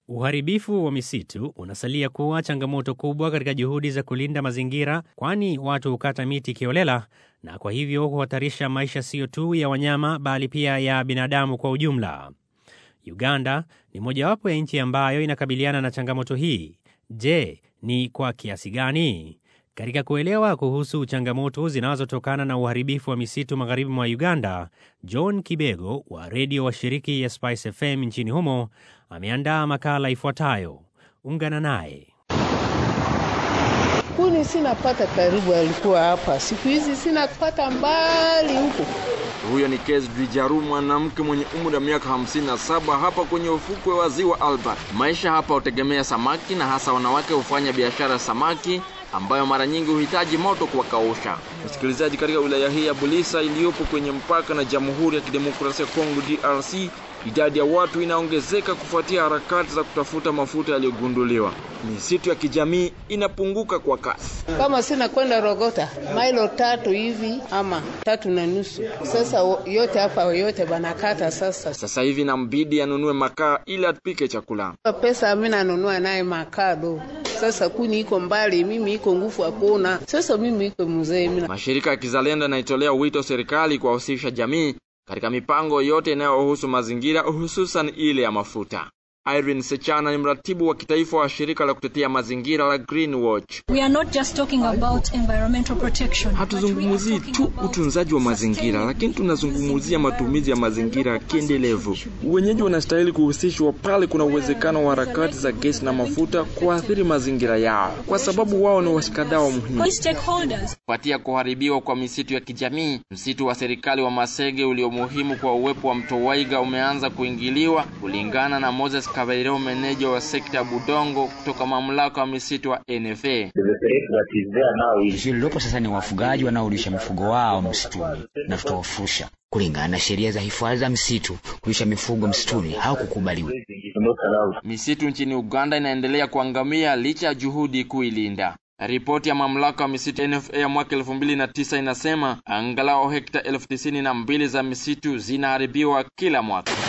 Uharibifu wa misitu unasalia kuwa changamoto kubwa katika juhudi za kulinda mazingira, kwani watu hukata miti kiolela na kwa hivyo huhatarisha maisha siyo tu ya wanyama bali pia ya binadamu kwa ujumla. Uganda ni mojawapo ya nchi ambayo inakabiliana na changamoto hii. Je, ni kwa kiasi gani? Katika kuelewa kuhusu changamoto zinazotokana na uharibifu wa misitu magharibi mwa Uganda, John Kibego wa redio wa shiriki ya Spice FM nchini humo ameandaa makala ifuatayo. Ungana naye. Kuni sinapata karibu, alikuwa hapa, siku hizi sinapata mbali huko. Huyo ni Kez Drijaru, mwanamke mwenye umri wa miaka 57 hapa kwenye ufukwe wa ziwa Albert. Maisha hapa hutegemea samaki na hasa wanawake hufanya biashara ya samaki ambayo mara nyingi huhitaji moto kuwakausha. Msikilizaji, katika wilaya hii ya Bulisa iliyopo kwenye mpaka na Jamhuri ya Kidemokrasia ya Kongo DRC, idadi ya watu inaongezeka kufuatia harakati za kutafuta mafuta yaliyogunduliwa. Misitu ya kijamii inapunguka kwa kasi. Kama sina kwenda Rogota mailo tatu hivi ama tatu na nusu, sasa yote hapa yote banakata. Sasa Sasa hivi nambidi anunue makaa ili atupike chakula. pesa mimi nanunua naye makado. Sasa kuni iko mbali, mimi iko nguvu hakuna. Sasa mimi iko mzee mimi Mashirika ya kizalendo yanaitolea wito serikali kuwahusisha jamii katika mipango yote inayohusu mazingira, hususan ile ya mafuta. Irene Sechana ni mratibu wa kitaifa wa shirika la kutetea mazingira la Green Watch. We are not just talking about environmental protection. Hatuzungumzii tu utunzaji wa mazingira, lakini tunazungumzia matumizi ya mazingira kiendelevu. Wenyeji wanastahili kuhusishwa pale kuna uwezekano wa harakati za gesi na mafuta kuathiri mazingira yao, kwa sababu wao ni washikadau muhimu. All stakeholders. Kufuatia kuharibiwa kwa misitu ya kijamii, msitu wa serikali wa Masege ulio muhimu kwa uwepo wa mto Waiga umeanza kuingiliwa, kulingana na Moses Kabairo, meneja wa sekta ya Budongo kutoka mamlaka wa misitu wa NFA. Tishio lililopo sasa ni wafugaji wanaolisha mifugo wao msituni na tutawafurusha kulingana na sheria za hifadhi za msitu. Kulisha mifugo msituni haukukubaliwa. Misitu nchini Uganda inaendelea kuangamia licha ya juhudi kuilinda. Ripoti ya mamlaka wa misitu NFA ya mwaka elfu mbili na tisa inasema angalau hekta elfu tisini na mbili za misitu zinaharibiwa kila mwaka.